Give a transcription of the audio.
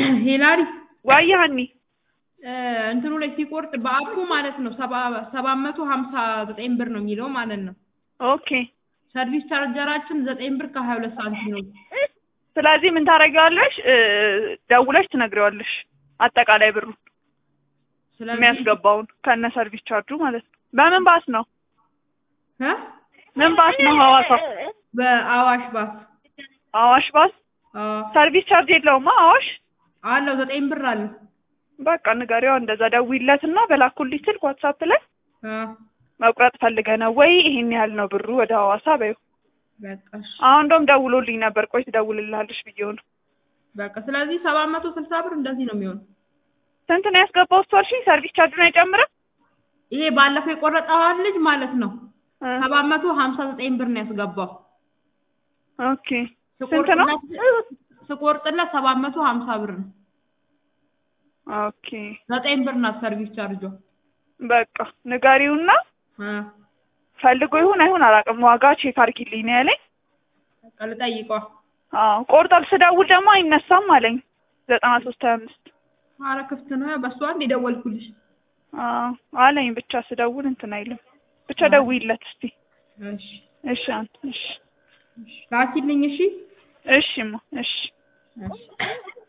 ሄላሪ ዋይ ሀኒ እ እንትኑ ላይ ሲቆርጥ በአፑ ማለት ነው ሰባ ሰባት መቶ ሀምሳ ዘጠኝ ብር ነው የሚለው ማለት ነው። ኦኬ ሰርቪስ ቻርጀራችን ዘጠኝ ብር ከሀያ ሁለት ሳንቲም ነው። ስለዚህ ምን ታደርጊዋለሽ እ ደውለሽ ትነግሪዋለሽ አጠቃላይ ብሩ ስለዚህ የሚያስገባውን ከነ ሰርቪስ ቻርጁ ማለት ነው በምን ባስ ነው እ ምን ባስ ነው ሐዋሳ በአዋሽ ባስ አዋሽ ባስ አዎ ሰርቪስ ቻርጅ የለውማ አዋሽ አለው ዘጠኝ ብር አለው። በቃ ንገሪዋ እንደዛ ደውይለትና በላኩልኝ ስልክ ዋትሳፕ ላይ አ መቁረጥ ፈልገ ነው ወይ ይሄን ያህል ነው ብሩ ወደ ሐዋሳ በይው በቃ እሺ አሁን እንደውም ደውሎልኝ ነበር ቆይ ትደውልልሃለሽ ብዬው ነው በቃ ስለዚህ ሰባት መቶ ስልሳ ብር እንደዚህ ነው የሚሆነው። ስንት ነው ያስገባው እሱ አልሽኝ ሰርቪስ ቻርጁን አይጨምርም ይሄ ባለፈው የቆረጠዋን ልጅ ማለት ነው እ ሰባት መቶ ሀምሳ ዘጠኝ ብር ነው ያስገባው። ኦኬ ስንት ነው ስቆርጥለት ስቆርጥለት ሰባት መቶ ሀምሳ ብር ነው። ኦኬ ዘጠኝ ብር ናት ሰርቪስ ቻርጇ። በቃ ንገሪውና አ ፈልጎ ይሁን አይሁን አላውቅም ዋጋ ቼክ አድርጊልኝ ነው ያለኝ በቃ ልጠይቀዋ። አዎ ቆርጧል ስደውል ደግሞ አይነሳም አለኝ ዘጠና ሶስት ሀያ አምስት ኧረ ክፍት ነው በሷ አንድ የደወልኩልሽ። አዎ አለኝ ብቻ ስደውል እንትን አይልም ብቻ ደውይለት እስቲ እሺ እሺ አንተ እሺ ላኪልኝ እሺ እሺማ እሺ እሺ